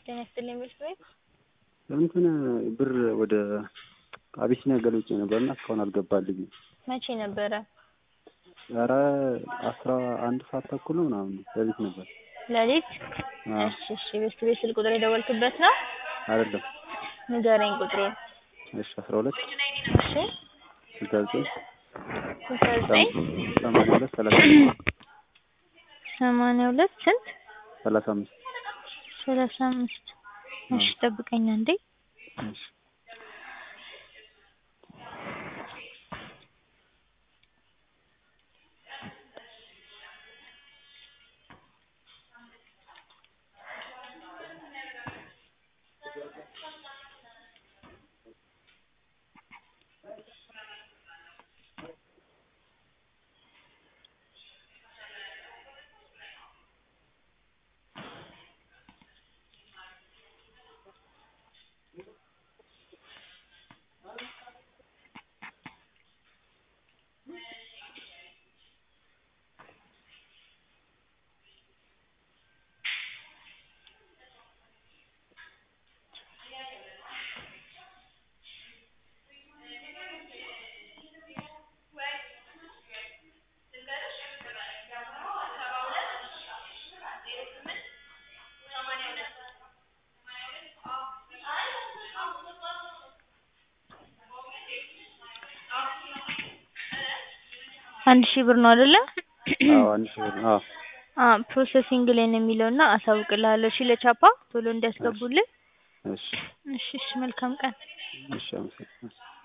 ጤና ይስጥልኝ ቤተሰብ እንትን ብር ወደ አቢሲኒያ ገልብጬ ነበርና እስካሁን አልገባልኝም። መቼ ነበረ? ኧረ አስራ አንድ ሰዓት ተኩል ነው ምናምን ሌሊት ነበር። ሌሊት? አዎ። እሺ እሺ ቤት ቤት ስልክ ቁጥር የደወልክበት ነው? አይደለም። ንገረኝ ቁጥሩን። እሺ አስራ ሁለት እሺ ስልሳ ዘጠኝ ስልሳ ዘጠኝ ሰማንያ ሁለት ሰላሳ ሰማንያ ሁለት ስንት? ሰላሳ አምስት ሰላሳ አምስት እሺ ጠብቀኝ አንዴ። እሺ አንድ ሺህ ብር ነው አይደለ? አዎ አንድ ሺህ ብር አዎ አ ፕሮሰሲንግ ላይ ነው የሚለው እና አሳውቅልሃለሁ። እሺ ለቻፓ ቶሎ እንዲያስገቡልህ። እሺ እሺ እሺ መልካም ቀን። እሺ አመሰግናለሁ።